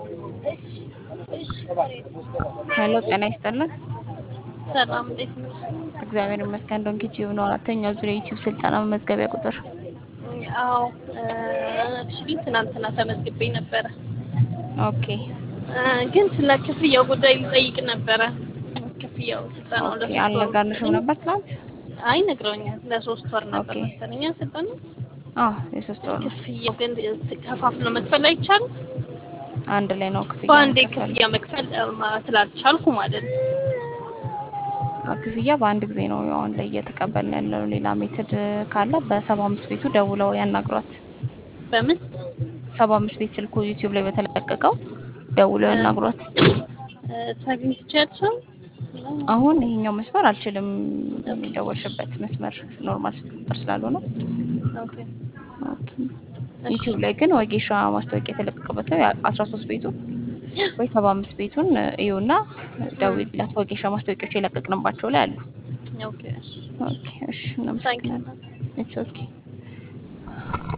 ሄሎ ጤና ይስጥልን። ሰላም እንዴት ነሽ? እግዚአብሔር ይመስገን። ዶንኪ ቲዩብ ነው አራተኛው ዙር የዩቲዩብ ስልጠና መመዝገቢያ ቁጥር። አዎ አክቹሊ ትናንትና ተመዝግቤ ነበረ ኦኬ እ ግን ስለ ክፍያው ጉዳይ ልጠይቅ ነበረ። ክፍያው ስልጠናው ኦኬ። ለሶስት ወር አልነገርንሽም ነበር ትናንት? አይ ነግረውኛል። ለሶስት ወር ነበር ኦኬ። መሰለኝ ስልጠና። አዎ የሶስት ወር ነው። ክፍያው ግን ከፋፍሎ መክፈል አይቻልም። አንድ ላይ ነው ክፍያ በአንዴ የሚከፈለው። ክፍያ መክፈል እ፣ ስላልቻልኩ ማለት ነው። ክፍያ በአንድ ጊዜ ነው ያው አሁን ላይ እየተቀበልን ያለው። ሌላ ሜትድ ካለ በሰባ አምስት ቤቱ ደውለው ያናግሯት። በምን ሰባ አምስት ቤት ስልኩ ዩቲዩብ ላይ በተለቀቀው ደውለው ያናግሯት። እ፣ ታግኝ ትችያለሽ? አሁን ይሄኛው መስመር አልችልም። የደወልሽበት መስመር ኖርማል ስልክ ቁጥር ስላልሆነ ኦኬ ኦኬ። ዩቲዩብ ላይ ግን ወጌሻ ማስታወቂያ የተለቀቀበት ነው አስራ ሶስት ቤቱ ወይ ሰባ አምስት ቤቱን እዩና ደውይላት። ወጌሻ ማስታወቂያዎች የለቀቅንባቸው ላይ አሉ። ኦኬ ኦኬ እሺ፣ ታንኪ እናመሰግናለን። ኢትስ ኦኬ